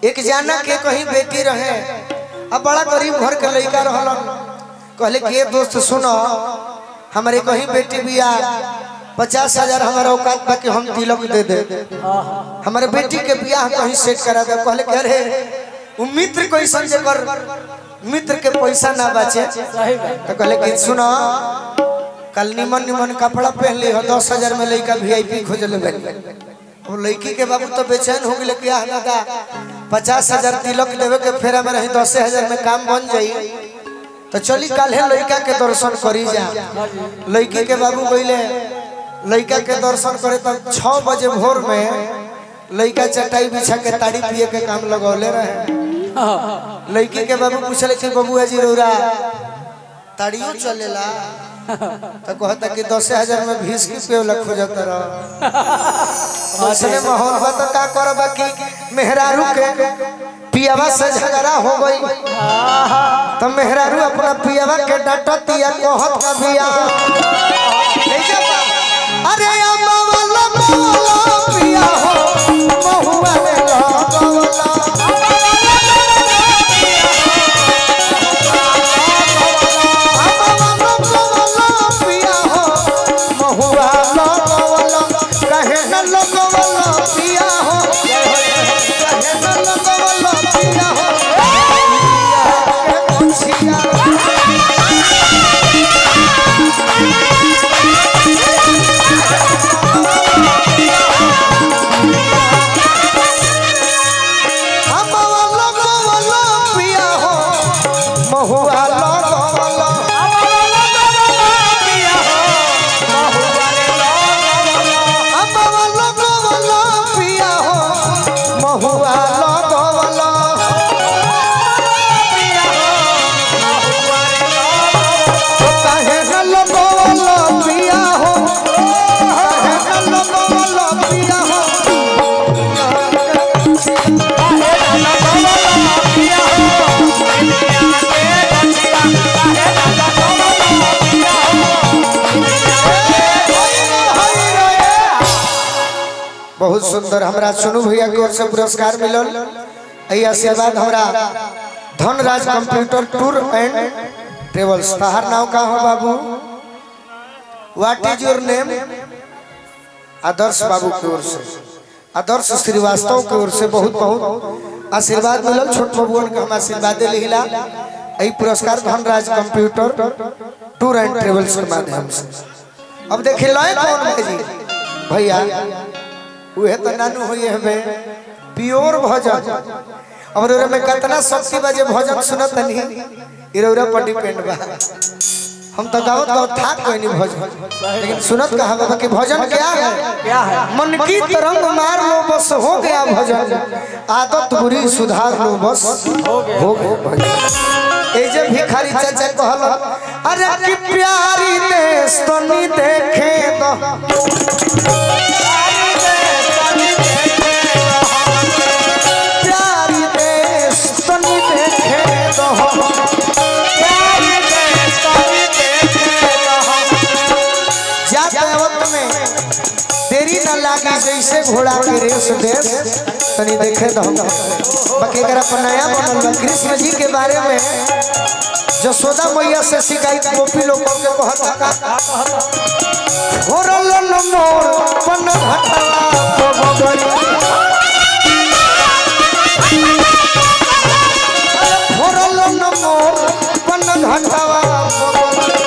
एक जाना के कहीं बेटी रहे अब बड़ा गरीब घर के लड़का रहलन कहले कि ये दोस्त सुनो हमारे कहीं बेटी बिया पचास हजार हमारा औकात बा कि हम तिलक दे दे हमारे बेटी के बियाह कहीं सेट करा दे कहले कि अरे उ मित्र कैसन जे कर मित्र के पैसा ना बचे सही बात तो कहले कि सुनो कल निमन निमन कपड़ा पहन ली हो दस हजार में लड़का वीआईपी खोज ले वो लड़की के बाबू तो बेचैन हो गए कि आह दादा पचास हजार तिलक देवे के फेरा में रही दस हजार में काम बन जाई तो चली काल्हे लड़का के दर्शन करी जा लड़की के बाबू गईले लड़का के दर्शन करे तो छः बजे भोर में लड़का चटाई बिछा के ताड़ी पिए के काम लगौले रहे लड़की के बाबू पूछले कि बबुआ जी रौरा ताड़ियो चलेला तो कहता कि दस हजार में भीस की पेवला खोजत रह उसने माहौल बा तो का करब कि मेहरारू के पियावा से झगड़ा हो गई तो मेहरारू अपना पियावा के डांटत या कहत का बिया ऐसे बा। अरे अम्मा वाला मौला पिया हो महुआ में लगवला महुआ लगवला अम्मा लगवला पिया हो महुआ लगवला काहे न लगवला पिया हो काहे न लगवला पिया हो बहुत सुंदर हमरा सुनू भैया की ओर से पुरस्कार मिलल एहि आशीर्वाद हमरा Dhanraj computer tour and travels तहार नाम का हो बाबू what is your name Adarsh बाबू की ओर से आदर्श श्रीवास्तव की ओर से बहुत बहुत आशीर्वाद मिलल छोट बबुअन के हम आशीर्वाद लिहिला एहि पुरस्कार Dhanraj computer tour and travels के माध्यम से अब देखिए लय कौन है जी भैया उहे तो नानू होइए हमे प्योर भजन अब रोरे में कितना शक्ति बजे भजन सुनत नहीं इरोरा पर डिपेंड बा हम तो गावत गावत थाक कोई नहीं भजन लेकिन सुनत कहा बाबा कि भजन क्या है क्या है मन की तरंग मार लो बस हो गया भजन आदत बुरी सुधार लो बस हो गया भजन ए जे भिखारी चाचा कहल अरे कि प्यारी देश तनी देखे तो प्यारी देश तनी देखे तो जाते वक्त में देरी न लागी जैसे घोड़ा के रेस देश तनी देखे तो बाकी अगर अपन नया बनल बा कृष्ण जी के बारे में जसोदा मैया से शिकायत गोपी लोग के कहता का होरल न मोर पन घटवा बबरी होरल न मोर पन घटवा बबरी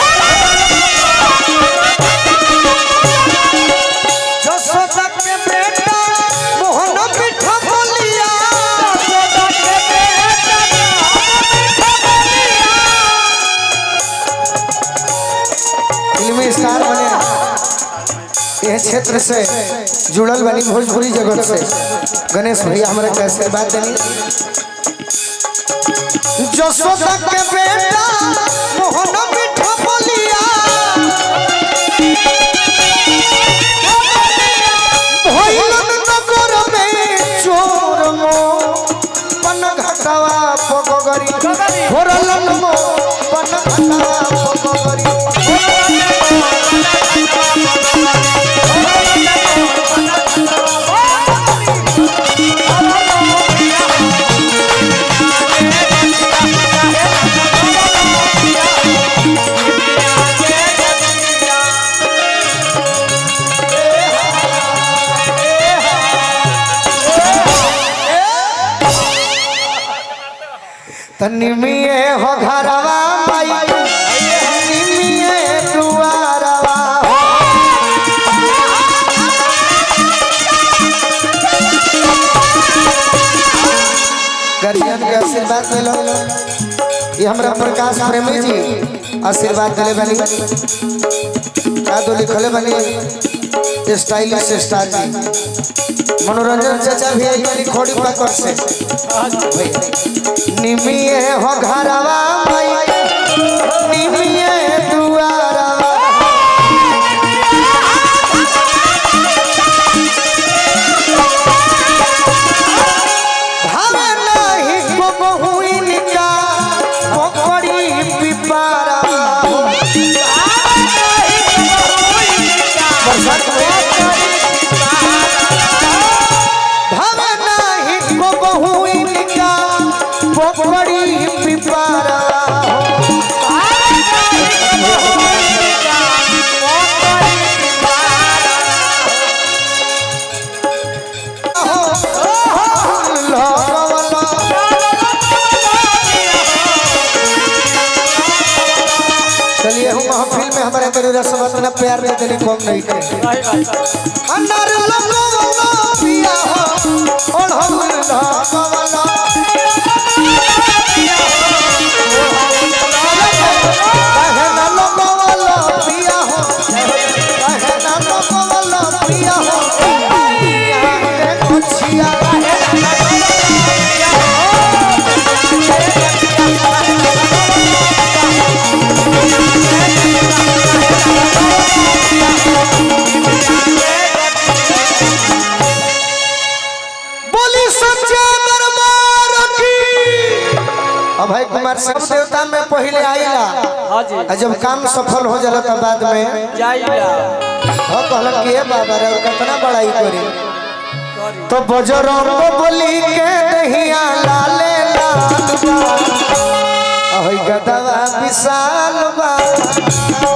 जसोदा के बेटा मोहन पिठा बोलिया जसोदा के बेटा फिल्मी स्टार बने यह क्षेत्र से जुड़ल बनी भोजपुरी जगत से गणेश भैया हमारे कैसे बात देनी जसोदा के बेटा मोहन मिठा बोलिया भइलन नगर में चोर मो पन घटवा पगगरी होरलन मो पन घटवा पगगरी Oh, तनिमिए हो घरवा माई निमिए दुआरवा हो गार्जियन के आशीर्वाद ले लो ये हमरा प्रकाश प्रेमी जी आशीर्वाद दिले बनी का दो लिखले बनी स्टाइलिश स्टार जी मनोरंजन चाचा भी आई बनी खोड़ी पकड़ से निमिए हो घरवा माई निमिए दुआरवा भावे नाही को बहुइन का पोखरी पिपारा बरसात में भावे नाही को बहुइन का पोखरी पिपारा चलिए हम महफिल में हमारे मेरे रसम अपना प्यार में तेरी कम नहीं करे अंदर लगो वाला पिया हो और हम लगो वाला कहे ना लगो वाला पिया हो कहे ना लगो वाला पिया हो पिया रे कुछिया बोली सच्चा दरबार की अभय कुमार सब देवता में पहले आइला हाँ जी आ जब काम सफल हो जाला तो बाद में जाइला हो कहलन कि हे बाबा रे कितना बड़ाई करी सॉरी तो बजरंग बोली के दहिया लाले लाल बा अहै गदवा विशाल बा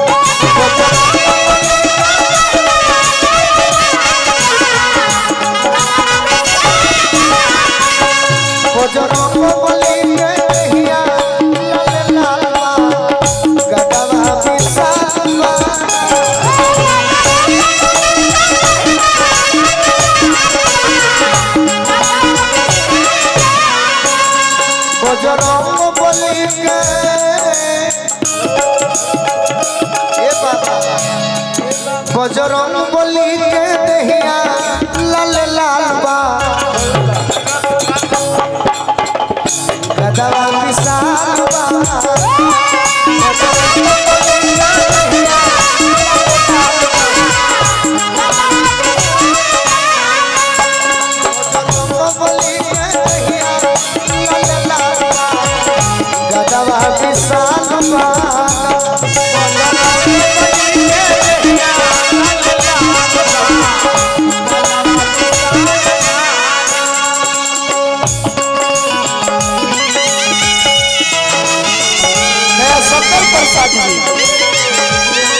बजरंग बोली के दहिया लाले लाल बा गदवा विशाल बा बजरंग बली के ए बाबा बजरंग बली के दहिया लाल लाल बा गदवा विशाल बा बजरंग बली के दहिया लाल लाल बा गदवा विशाल बा नया सत्तर प्रसाद जी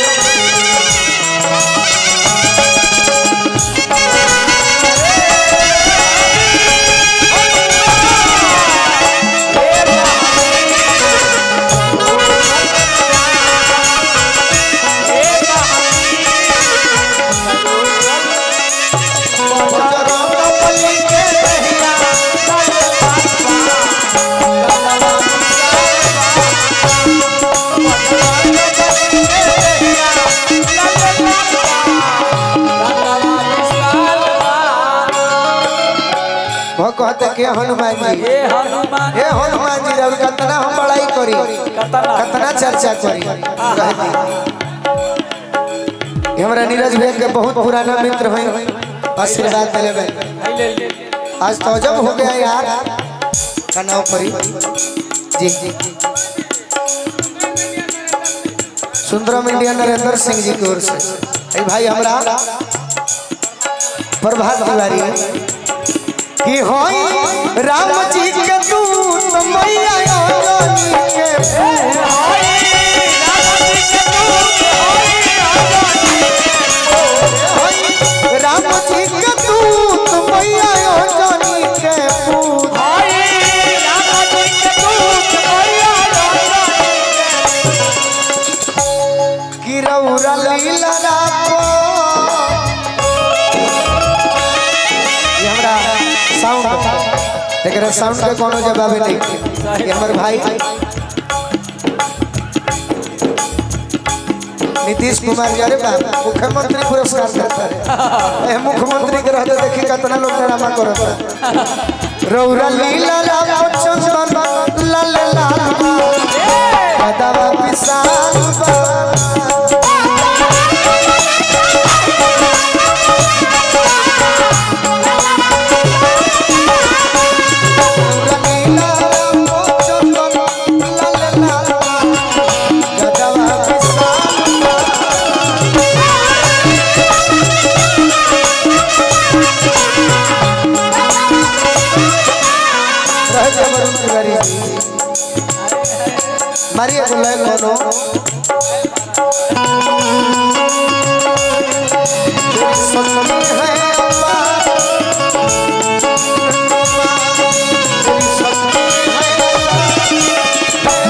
बजरंग बली के दहिया लाल लाल बा गदवा विशाल बा वो कहते के हनुमान जी हे हनुमान हे हनुमान जी रवि कितना हम बड़ाई करी कतना कितना चर्चा करी कहती ये हमरा नीरज भैया के बहुत पुराना मित्र हैं आशीर्वाद दिले भाई ले ले आज तो जब हो गया यार का नाम परी जी जी सुंदरम इंडिया नरेंद्र सिंह जी की ओर से ए भाई हमरा प्रभात तिवारी कि होई राम जी के दूत मैया रानी के होई राम जी के दूत मैया रानी के पूत एकरा साउंड के कोनो जवाब नहीं ये हमर भाई नीतीश कुमार जी अरे बा मुख्यमंत्री पुरस्कार देता है ए मुख्यमंत्री के रहते देखी कितना लोग ड्रामा करता रौरा लीला राम चंदन लाल लाल कदवा विशाल बा रौरा लीला राम चंदन लाल लाल कदवा विशाल बा रह जा वरुण तिवारी मारिए बोले कोनो सपने हैं अम्मा, अम्मा, तेरी सपने हैं अम्मा,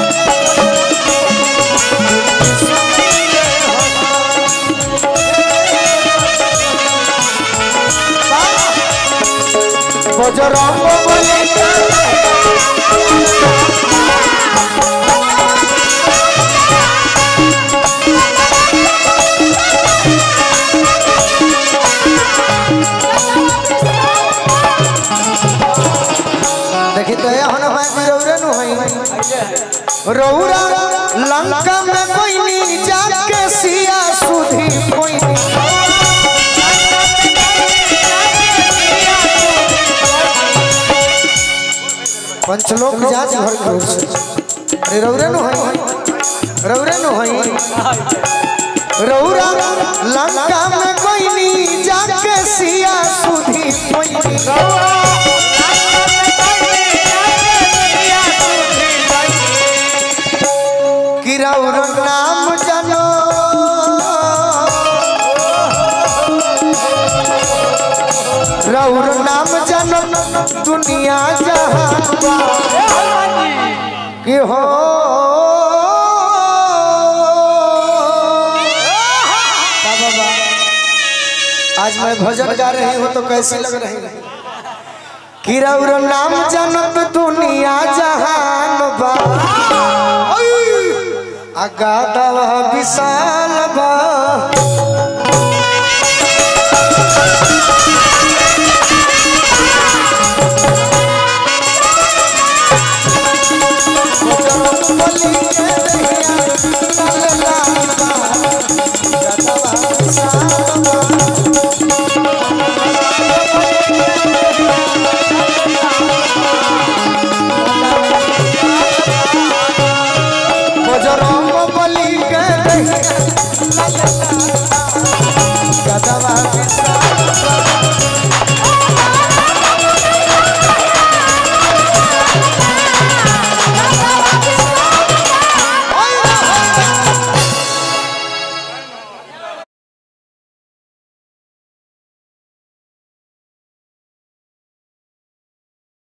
বজরঙ্গ বলে देखी तो यहाँ न है कि रौरे नु है रौरा लंका में कोई नहीं जाके सिया सुधी कोई नहीं पंचलोक जांच घर करो अरे रौरे नु है रौरे नु है रौरा लंका में कोई नहीं जाके सिया सुधी कोई नहीं कि रौर नाम जनो रौर नाम जनो दुनिया जहान बा। कि हो बाबा बा। आज मैं भजन गा रही हूँ तो कैसी लग रही है कि रौर नाम जनत दुनिया जहान बा अगादव विशाल